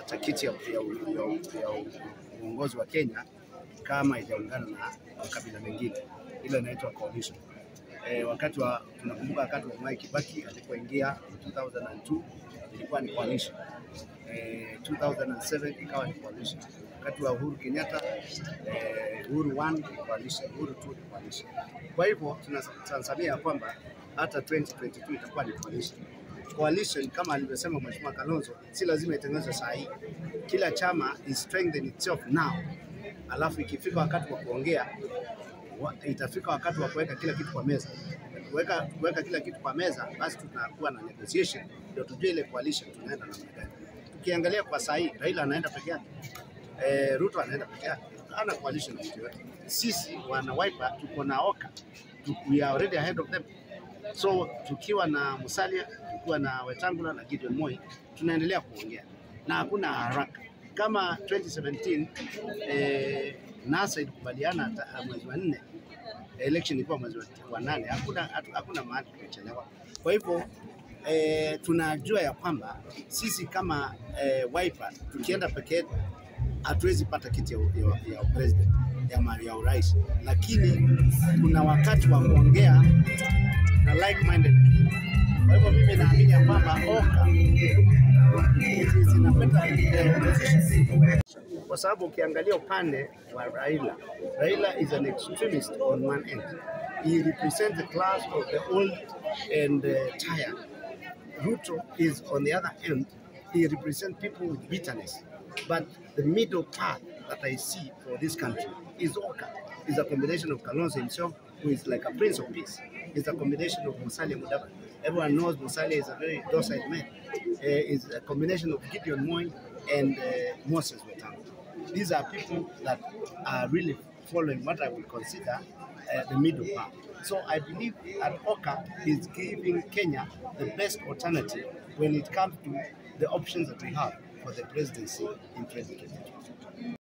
cha kiti ya, ya, ya, ya uongozi wa Kenya kama haijaungana na makabila mengine, ile inaitwa coalition. E, wakati wa tunakumbuka wakati wa Mwai Kibaki alipoingia 2002 ilikuwa ni coalition. E, 2007 ikawa ni coalition. Wakati wa Uhuru Kenyatta e, Uhuru 1 ni coalition, Uhuru 2 ni coalition. Kwa hivyo tunatazamia kwamba hata 2022 itakuwa ni coalition. Coalition kama alivyosema Mheshimiwa Kalonzo, si lazima itengenezwe saa hii. Kila chama is strengthen itself now, alafu ikifika wakati wa kuongea wa, itafika wakati wa kuweka kila kitu kwa meza. Kuweka kuweka kila kitu kwa meza, basi tunakuwa na negotiation, ndio tujue ile coalition tunaenda namna gani. Tukiangalia kwa saa hii, Raila anaenda peke yake, e, Ruto anaenda peke yake, hana coalition na mtu yote. Sisi wana Wiper tuko na Oka, we are already ahead of them. So tukiwa na Musalia, tukiwa na Wetangula na Gideon Moi, tunaendelea kuongea na hakuna haraka kama 2017 eh, NASA ilikubaliana mwezi wa nne, election ilikuwa mwezi wa nane. Hakuna hakuna mahali tumechelewa. Kwa hivyo eh, tunajua ya kwamba sisi kama eh, Wiper tukienda peke yetu hatuwezi pata kiti ya, ya, ya president ya, ya urais, lakini kuna wakati wa kuongea na like minded. Kwa hivyo mimi naamini ya kwamba Oka zinapata kwa sababu ukiangalia upande wa Raila, Raila is an extremist on one end. He represents the class of the old and uh, tired. Ruto is on the other end. He represents people with bitterness. But the middle path that I see for this country is Oka. Is a combination of Kalonzo himself, who is like a prince of peace. It's a combination of Musalia Mudavadi. Everyone knows Musalia is a very docile man. Uh, is a combination of Gideon Moi and uh, Moses Wetangula. These are people that are really following what I would consider uh, the middle path. So I believe that Oka is giving Kenya the best alternative when it comes to the options that we have for the presidency in 2022.